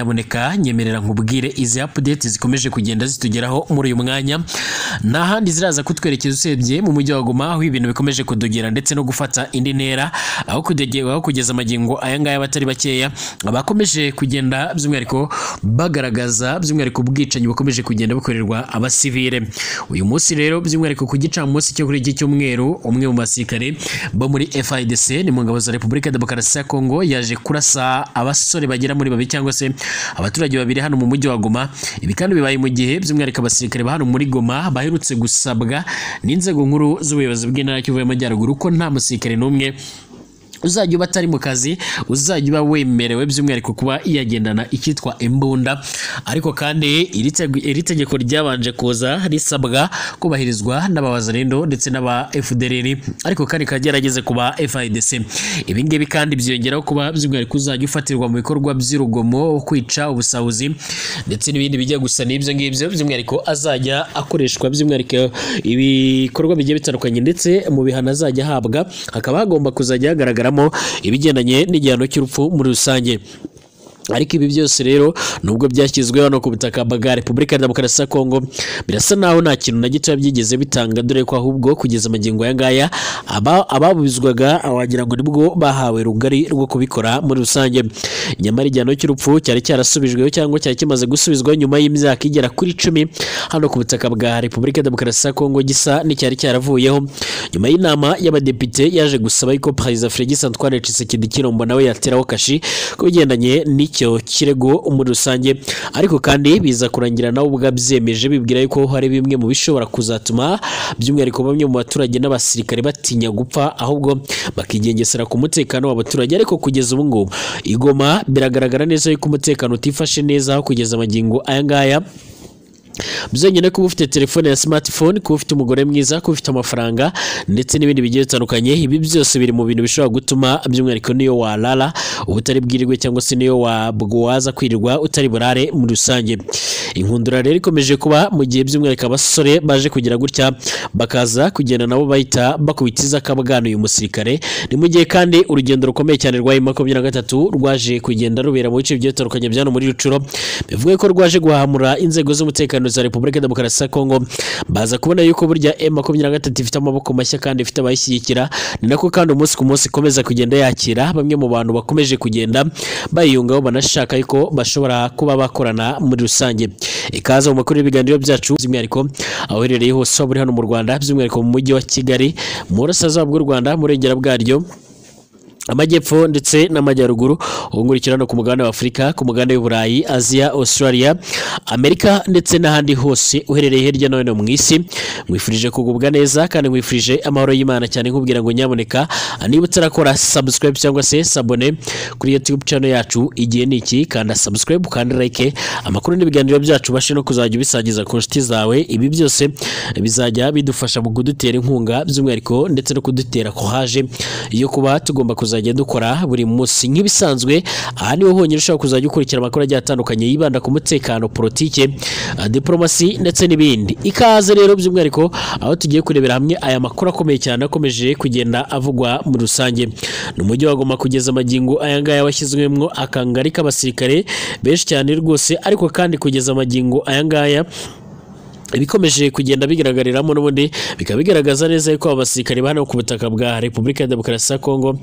nyaboneka nyemerera nkubwire izi update zikomeje kugenda zitugeraho muri uyu mwanya nta handi ziraza kutwerekeza usebye mu mujyi wa Goma aho ibintu bikomeje kudogera ndetse no gufata indi ntera aho kudegera aho kugeza amagingo aya ngaya abatari bakeya bakomeje kugenda by'umwihariko bagaragaza by'umwihariko ubwicanyi bukomeje kugenda bukorerwa abasivile uyu munsi rero by'umwihariko ku gicamunsi cyo kuri iki cyumweru umwe mu basirikare bo muri FIDC ni mu ngabo za Repubulika Demokarasi ya Kongo yaje kurasa abasore bagera muri babiri cyangwa se abaturage babiri hano mu mujyi wa Goma ibi kandi bibaye mu gihe by'umwihariko abasirikare ba hano muri Goma baherutse gusabwa n'inzego nkuru z'ubuyobozi bw'intara y'Ikivu y'Amajyaruguru ko nta musirikare n'umwe uzajya uba atari mu kazi uzajya uba wemerewe by'umwihariko kuba yagendana icyitwa imbunda ariko kandi iri teg- iri tegeko ryabanje kuza risabwa kubahirizwa n'abawazarindo ndetse n'aba FDLR ariko kandi rikaba ryarageze ku ba FIDC ibi ngibi kandi byiyongeraho kuba by'umwihariko uzajya ufatirwa mu bikorwa by'urugomo kwica ubusahuzi ndetse n'ibindi bijya gusa n'ibyo ngibyo by'umwihariko azajya akoreshwa by'umwihariko ibikorwa bigiye bitandukanye ndetse mu bihano azajya ahabwa hakaba hagomba kuzajya hagaragaramo ibigendanye n'igihano cy'urupfu muri rusange ariko ibi byose rero nubwo byashyizwe hano ku butaka bwa Repubulika ya Demokarasi ya Kongo birasa naho nta kintu na gito byigeze bitanga dore ko ahubwo kugeza amagingo aya ngaya aba- ababuzwaga wagira ngo nibwo bahawe rugari rwo kubikora muri rusange nyamara igihano cy'urupfu cyari cyarasubijweho cyangwa cyari kimaze gusubizwaho nyuma y'imyaka igera kuri cumi hano ku butaka bwa Repubulika ya Demokarasi ya Kongo gisa n'icyari cyaravuyeho nyuma y'inama y'abadepite yaje gusaba yuko Perezida Félix Antoine Tshisekedi Chilombo nawe yateraho kashi ku bigendanye n'icyo kirego muri rusange ariko kandi biza kurangira nawe ubwo abyemeje bibwira yuko hari bimwe mu bishobora kuzatuma by'umwihariko bamwe mu baturage n'abasirikare batinya gupfa ahubwo bakigengesera ku mutekano w'abaturage ariko kugeza ubu ngubu igoma biragaragara neza yuko umutekano utifashe neza aho kugeza amagingo aya ngaya byonyine kuba ufite telefone ya smartphone kuba ufite umugore mwiza kuba ufite amafaranga ndetse n'ibindi bigiye bitandukanye ibi byose biri mu bintu bishobora gutuma by'umwihariko niyo warara uba utari bwirirwe cyangwa se niyo wabwo waza kwirirwa utari burare muri rusange inkundura rero ikomeje kuba mu gihe by'umwihariko abasore baje kugira gutya bakaza kugenda nabo bahita bakubitiza akabwana uyu musirikare ni mu gihe kandi urugendo rukomeye cyane rwa M makumyabiri na gatatu rwaje kugenda rubera mu bice bigiye bitandukanye bya hano muri Rucuro bivuga ko rwaje guhamura inzego z'umutekano za Repubulika Demokarasi ya Kongo baza kubona yuko burya M makumyabiri na gatatu ifite amaboko mashya kandi ifite abayishyigikira ni nako kandi umunsi ku munsi ikomeza kugenda yakira bamwe mu bantu bakomeje kugenda bayiyungaho banashaka yuko bashobora kuba bakorana muri rusange ikaze mu makuru y'ibiganiro byacu by'umwihariko aho uherereye hose waba uri hano mu Rwanda by'umwihariko mu mujyi wa Kigali mu burasirazuba bw'u Rwanda mu burengera bwaryo amajyepfo ndetse n'amajyaruguru ubungukurikira hano ku mugabane wa afurika ku mugabane w'uburayi aziya australia amerika ndetse n'ahandi hose uherereye hirya no hino mu isi mwifurije kugubwa neza kandi mwifurije amahoro y'imana cyane nkubwira ngo nyaboneka niba utarakora subscribe cyangwa se sabone kuri youtube channel yacu igihe ni iki kanda subscribe kandi like amakuru n'ibiganiro byacu ubashe no kuzajya ubisangiza ku nshuti zawe ibi byose bizajya bidufasha mu kudutera inkunga by'umwihariko ndetse no kudutera kohaje yo kuba tugomba kuzajya dukora buri munsi nk'ibisanzwe aha niho honyine ushobora kuzajya ukurikira amakuru agiye atandukanye yibanda ku mutekano politike ah, diplomasi ndetse n'ibindi ikaze rero by'umwihariko aho tugiye kurebera hamwe aya makuru akomeye cyane akomeje kugenda avugwa muri rusange ni umujyi wa Goma kugeza amagingo aya ngaya washyizwemo akangari k'abasirikare benshi cyane rwose ariko kandi kugeza amagingo aya ngaya ibikomeje kugenda bigaragariramo n'ubundi bikaba bigaragaza neza yuko aba basirikare ba hano ku butaka bwa Repubulika ya Demokarasi ya Kongo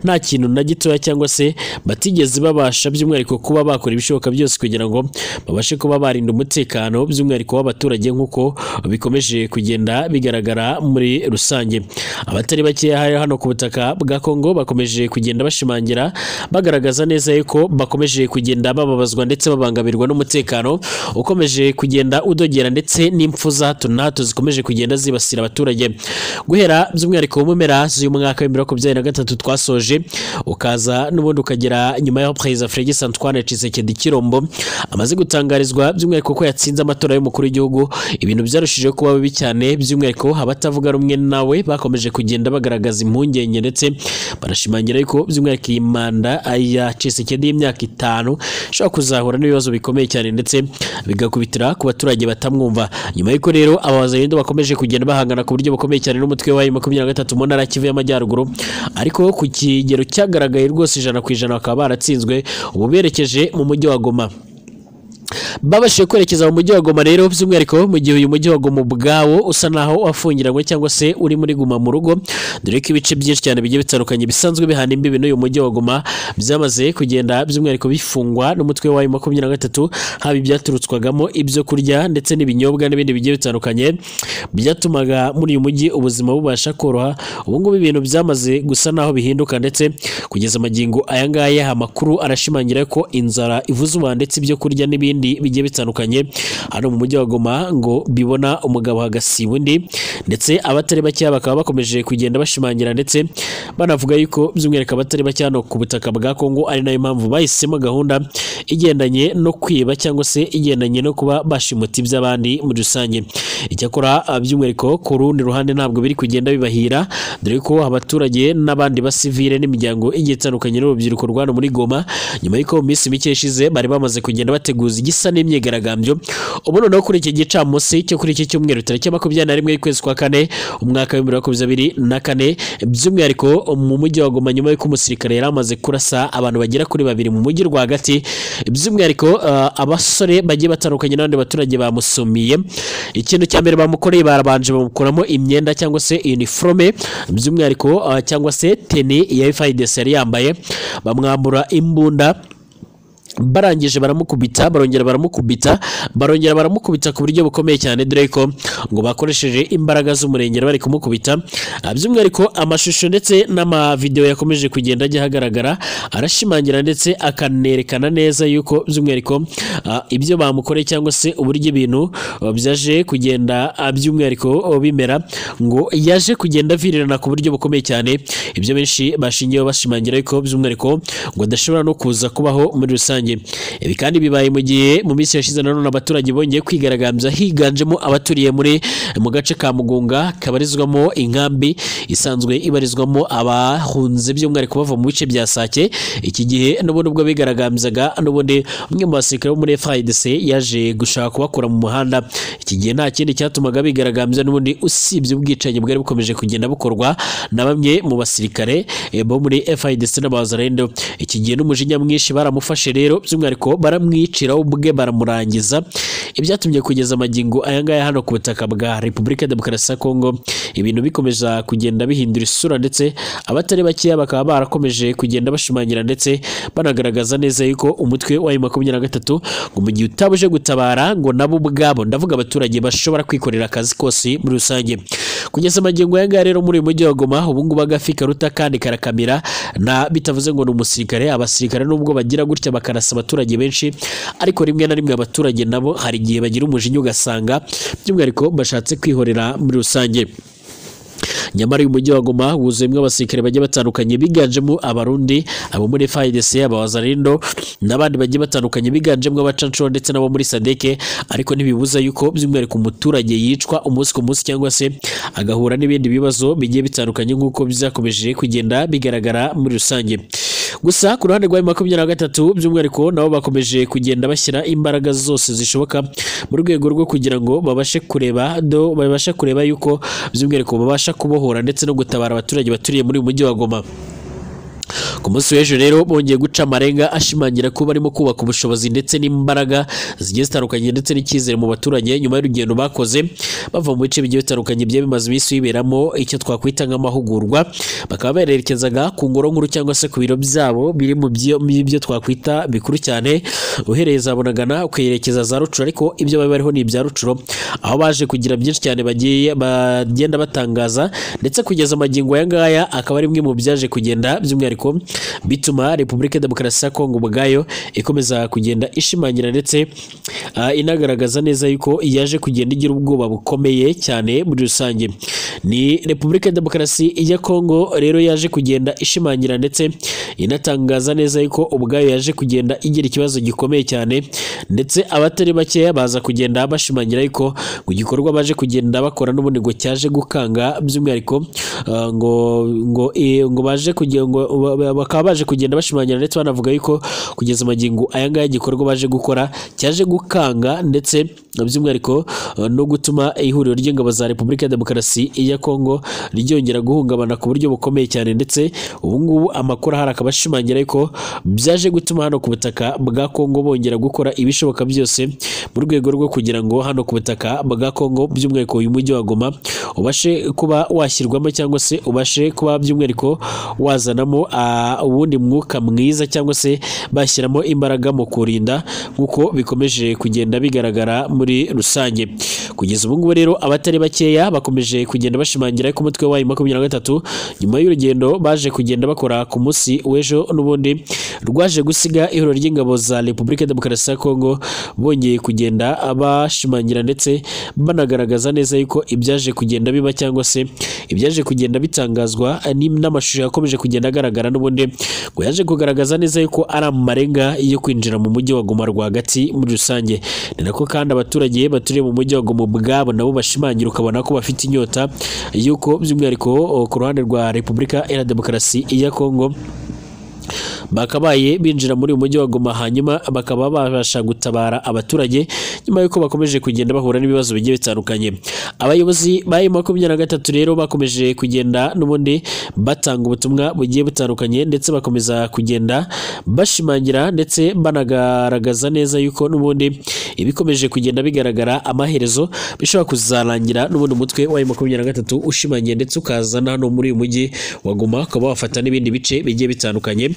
nta kintu na gitoya cyangwa se batigeze babasha by'umwihariko kuba bakora ibishoboka byose kugira ngo babashe kuba barinda umutekano by'umwihariko w'abaturage nk'uko bikomeje kugenda bigaragara muri rusange abatari bakeya hari hano ku butaka bwa Kongo bakomeje kugenda bashimangira bagaragaza neza yuko bakomeje kugenda bababazwa ndetse babangamirwa n'umutekano ukomeje kugenda udogera ndetse n'impfu za hato na hato zikomeje kugenda zibasira abaturage guhera by'umwihariko mu mpera z'uyu mwaka w'ibihumbi makumyabiri na gatatu twasoje ukaza n'ubundi ukagera nyuma y'aho perezida Félix Antoine Tshisekedi Chilombo amaze gutangarizwa by'umwihariko ko yatsinze amatora y'umukuru w'igihugu ibintu byarushijeho kuba bibi cyane by'umwihariko abatavuga rumwe nawe bakomeje kugenda bagaragaza impungenge ndetse barashimangira yuko by'umwihariko iyi manda ya Tshisekedi y'imyaka itanu ishobora kuzahura n'ibibazo bikomeye cyane ndetse bigakubitira ku baturage batamwumva nyuma y'uko rero aba bazayendo bakomeje kugenda bahangana ku buryo bukomeye cyane n'umutwe wa makumyabiri na gatatu mu ntara ya kivu y'amajyaruguru ariko ku kigero cyagaragaye rwose ijana ku ijana bakaba baratsinzwe ubu berekeje mu mujyi wa goma babashije kwerekeza mu mujyi wa goma rero by'umwihariko mu gihe uyu mujyi wa goma ubwawo usa naho wafungiranywe cyangwa se uri muri guma mu rugo dore ko ibice byinshi cyane bigiye bitandukanye bisanzwe bihana imbibi n'uyu mujyi wa goma byamaze kugenda by'umwihariko bifungwa n'umutwe wa makumyabiri na gatatu haba ibyaturutswagamo ibyo kurya ndetse n'ibinyobwa n'ibindi bigiye bitandukanye byatumaga muri uyu mujyi ubuzima bubasha koroha ubu ngubu ibintu byamaze gusa naho bihinduka ndetse kugeza amagingo aya ngaya amakuru arashimangira ko inzara ivuze umwana ndetse ibyo kurya n'ibindi n'ibindi bigiye bitandukanye hano mu mujyi wa Goma ngo bibona umugabo hagasiba undi ndetse abatari bake bakaba bakomeje kugenda bashimangira ndetse banavuga yuko by'umwihariko abatari bake hano ku butaka bwa Kongo ari nayo mpamvu bahisemo gahunda igendanye no kwiba cyangwa se igendanye no kuba bashimuta iby'abandi muri rusange icyakora by'umwihariko ku rundi ruhande ntabwo biri kugenda bibahira dore ko abaturage n'abandi basivire n'imiryango igiye itandukanye n'urubyiruko rwano muri Goma nyuma y'uko mu minsi mike ishize bari bamaze kugenda bateguza igisa n'imyigaragambyo ubu noneho kuri iki gicamunsi cyo kuri iki cyumweru tariki makumyabiri na rimwe y'ukwezi kwa kane umwaka w'ibihumbi bibiri na makumyabiri na kane by'umwihariko mu mujyi wa Goma nyuma y'uko umusirikare yari amaze kurasa abantu bagera kuri babiri mu mujyi rwagati by'umwihariko uh, abasore bagiye batandukanye n'abandi baturage bamusumiye ikintu cya mbere bamukoreye barabanje bamukuramo imyenda cyangwa se uniforme by'umwihariko uh, cyangwa se teni ya FIDC yari yambaye bamwambura imbunda barangije baramukubita barongera baramukubita barongera baramukubita ku buryo bukomeye cyane dore ko ngo bakoresheje imbaraga z'umurengera bari kumukubita by'umwihariko amashusho ndetse n'amavidewo yakomeje kugenda ajya ahagaragara arashimangira ndetse akanerekana neza yuko by'umwihariko ibyo bamukoreye cyangwa se uburyo ibintu byaje kugenda by'umwihariko bimera ngo yaje kugenda avirirana ku buryo bukomeye cyane ibyo benshi bashingiyeho bashimangira yuko by'umwihariko ngo adashobora no kuza kubaho muri rusange ibi kandi bibaye mu gihe mu minsi yashize nanone abaturage bongeye kwigaragambya higanjemo abaturiye muri mu gace ka mugunga kabarizwamo inkambi isanzwe ibarizwamo abahunze by'umwihariko bava mu bice bya sake iki gihe n'ubundi ubwo bigaragambyaga n'ubundi umwe mu basirikare bo muri FARDC yaje gushaka kubakura mu muhanda iki gihe nta kindi cyatumaga bigaragambya n'ubundi usibye ubwicanyi bwari bukomeje kugenda bukorwa na bamwe mu basirikare bo muri FARDC n'abazarendo iki gihe n'umujinya mwinshi baramufashe rero rero by'umwihariko baramwicira ubwe baramurangiza ibyatumye kugeza amagingo aya ngaya hano ku butaka bwa repubulika demokarasi ya kongo ibintu bikomeza kugenda bihindura isura ndetse abatari bakeya bakaba barakomeje kugenda bashimangira ndetse banagaragaza neza yuko umutwe wa makumyabiri na gatatu ngo mu gihe utabuje gutabara ngo nabo ubwabo ndavuga abaturage bashobora kwikorera akazi kose muri rusange kugeza amagingo aya ngaya rero muri uyu mujyi wa goma ubu ngubu agafi karuta kandi karakamira na bitavuze ngo ni umusirikare abasirikare nubwo bagira gutya bakara bakarasa abaturage benshi ariko rimwe na rimwe abaturage nabo hari igihe bagira umujinya ugasanga by'umwihariko bashatse kwihorera muri rusange nyamara uyu mujyi wa Goma wuzuyemo abasirikare bagiye batandukanye biganjemo abarundi abo muri FARDC abawazarindo n'abandi bagiye batandukanye biganjemo abacanshuro ndetse n'abo muri Sadeke ariko ntibibuza yuko by'umwihariko umuturage yicwa umunsi ku munsi cyangwa se agahura n'ibindi bibazo bigiye bitandukanye nk'uko bizakomeje kugenda bigaragara muri rusange gusa ku ruhande rwa makumyabiri na gatatu by'umwihariko nabo bakomeje kugenda bashyira imbaraga zose zishoboka mu rwego rwo kugira ngo babashe kureba do babashe kureba yuko by'umwihariko babasha kubohora ndetse no gutabara abaturage baturiye muri uyu mujyi wa Goma ku munsi w'ejo rero bongeye guca amarenga ashimangira ko barimo kubaka ubushobozi ndetse n'imbaraga zigiye zitandukanye ndetse n'icyizere mu baturage nyuma y'urugendo bakoze bava mu bice bigiye bitandukanye byari bimaze iminsi biberamo icyo twakwita nk'amahugurwa bakaba barerekezaga ku ngoro nkuru cyangwa se ku biro byabo biri mu byo twakwita bikuru cyane uhereye za bunagana ukayerekeza za rucuro ariko ibyo bari bariho ni ibya rucuro aho baje kugira byinshi cyane bagiye bagenda batangaza ndetse kugeza amagingo aya ngaya akaba ari bimwe mu byaje kugenda by'umwihariko bituma repubulika demokarasi ya kongo ubwayo ikomeza kugenda ishimangira ndetse uh, inagaragaza neza yuko yaje kugenda igira ubwoba bukomeye cyane muri rusange ni repubulika demokarasi ya kongo rero yaje kugenda ishimangira ndetse inatangaza neza yuko ubwayo yaje kugenda igira ikibazo gikomeye cyane ndetse abatari bakeya baza kugenda bashimangira yuko ngo igikorwa baje kugenda bakora n'ubundi ngo cyaje gukanga by'umwihariko uh, ngo ngo e, ngo baje kugira ngo bakaba baje kugenda bashimangira ndetse banavuga yuko kugeza amagingo aya ngaya igikorwa baje gukora cyaje gukanga ndetse by'umwihariko eh, no gutuma ihuriro ry'ingabo za Repubulika ya Demokarasi ya Kongo ryongera guhungabana ku buryo bukomeye cyane ndetse ubu ngubu amakuru ahari akaba ashimangira yuko byaje gutuma hano ku butaka bwa Kongo bongera gukora ibishoboka byose mu rwego rwo kugira ngo hano ku butaka bwa Kongo by'umwihariko uyu mujyi wa Goma ubashe kuba washyirwamo cyangwa se ubashe kuba by'umwihariko wazanamo ah, uwundi mwuka mwiza cyangwa se bashyiramo imbaraga mu kurinda nk'uko bikomeje kugenda bigaragara muri rusange kugeza ubu ngubu rero abatari bakeya bakomeje kugenda bashimangira ko umutwe wayo makumyabiri na gatatu nyuma y'urugendo baje kugenda bakora ku munsi w'ejo n'ubundi rwaje gusiga ihuriro ry'ingabo za Repubulika ya Demokarasi ya Kongo bongeye kugenda bashimangira ndetse banagaragaza neza yuko ibyaje kugenda biba cyangwa se ibyaje kugenda bitangazwa ni- n'amashusho yakomeje kugenda agaragara n'ubundi ngo yaje kugaragaza neza yuko ari amarenga yo kwinjira mu mujyi wa Goma rwagati muri rusange ni nako kandi abaturage baturiye mu mujyi wa Goma ubwabo nabo bashimangira ukabona ko bafite inyota yuko by'umwihariko o, ku ruhande rwa Repubulika Iharanira Demokarasi ya Kongo bakabaye binjira muri uyu mujyi wa Goma hanyuma bakaba babasha gutabara abaturage nyuma y'uko bakomeje kugenda bahura n'ibibazo bigiye bitandukanye abayobozi ba makumyabiri na gatatu rero bakomeje kugenda n'ubundi batanga ubutumwa bugiye butandukanye ndetse bakomeza kugenda bashimangira ndetse banagaragaza neza yuko n'ubundi ibikomeje kugenda bigaragara amaherezo bishobora kuzarangira n'ubundi umutwe wa makumyabiri na gatatu ushimangiye ndetse ukazana hano muri uyu mujyi wa Goma ukaba wafata n'ibindi bice bigiye bitandukanye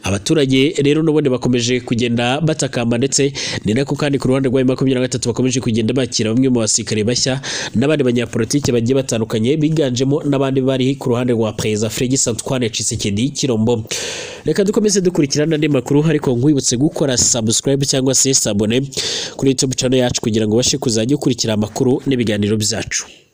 abaturage rero n'ubundi bakomeje kugenda batakamba ndetse ni nako kandi ku ruhande rwa makumyabiri na gatatu bakomeje kugenda bakira bamwe mu basirikare bashya n'abandi banyapolitiki bagiye batandukanye biganjemo n'abandi bari ku ruhande rwa perezida Fredis Antoine Tshisekedi Kirombo reka dukomeze dukurikirana andi makuru ariko nkwibutse gukora subscribe cyangwa se sabone kuri YouTube channel yacu kugira ngo ubashe kuzajya ukurikira amakuru n'ibiganiro byacu